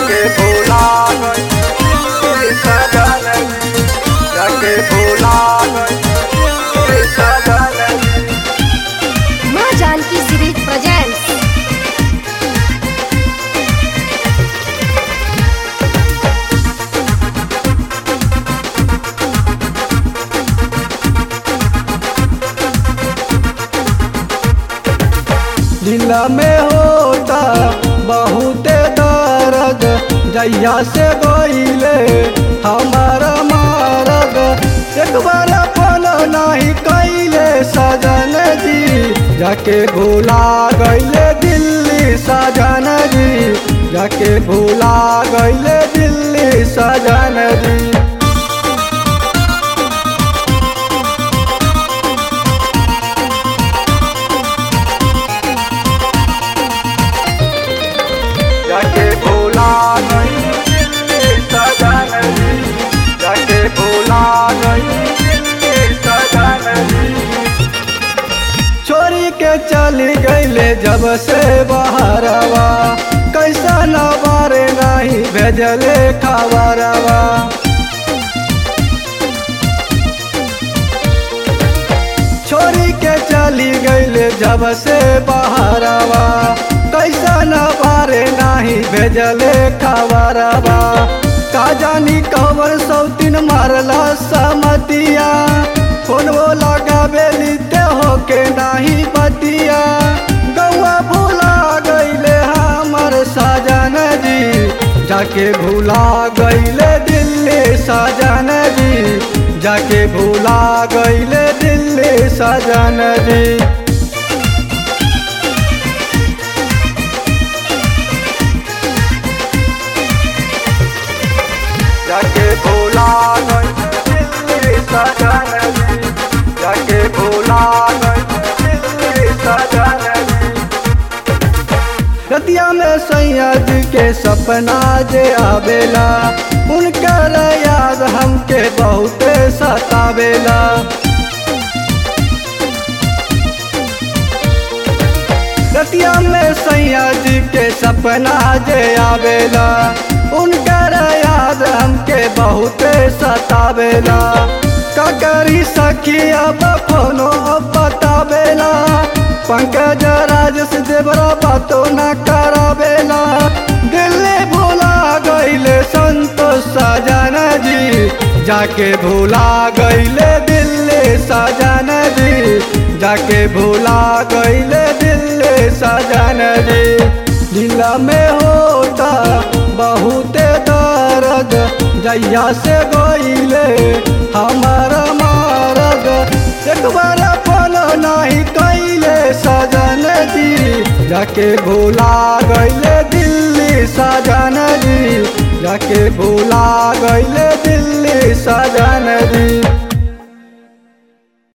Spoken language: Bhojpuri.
जाके भूला गई सजन जाके भूला गई सजन माँ जानकी सीरीज प्रेजेंट्स दिल में होता बहुत दर्द जैया से गईले हमारा मारद एक बार अपन नहीं कैले सजन जी जाके भूला गईले दिल्ली सजन जी जाके भूला गईले दिल्ली सजन जी जाके भूला गई दिल्ली सजन जी जाके भूला गई दिल्ली सजन जी छोरी के चली गईले जब से बहरवा कैसा न बारे नहीं भेजले खबरवा छोरी के चली गईले जब से बहरवा कैसा न बारे नहीं भेजले खबरवा का जानी कवर सौतीन मारला समतिया फोनवो लगाबे लिते होके नहीं बतिया गौआ भूला गईले हमर साजन जी जाके भूला गईले दिल्ली साजन जी जाके भूला गईले दिल्ली साजन जी जाके भूला गई दिल्ली सजन जी जाके भूला गई दिल्ली सजन जी रतिया में सैयद के सपना जे आवेला उनकर याद हमके बहुत सतावेला रतिया में सैयद के सपना जे आवेला उनकर याद हमके बहुत सतावेला का करी सखी अब फोनो बतावेला पंकज राजस देवरा बातो न करावेला दिल्ली भूला गईले संतोष सजन जी जाके भूला गईले दिल्ली सजन जी जाके भूला गईले दिल्ली सजन जी दिल में होता बहुत दर्द जैया से गईले हमारा मारद एक बार अपन नहीं कैले सजन जी जाके भूला गईले दिल्ली सजन जी जाके भूला गईले दिल्ली सजन जी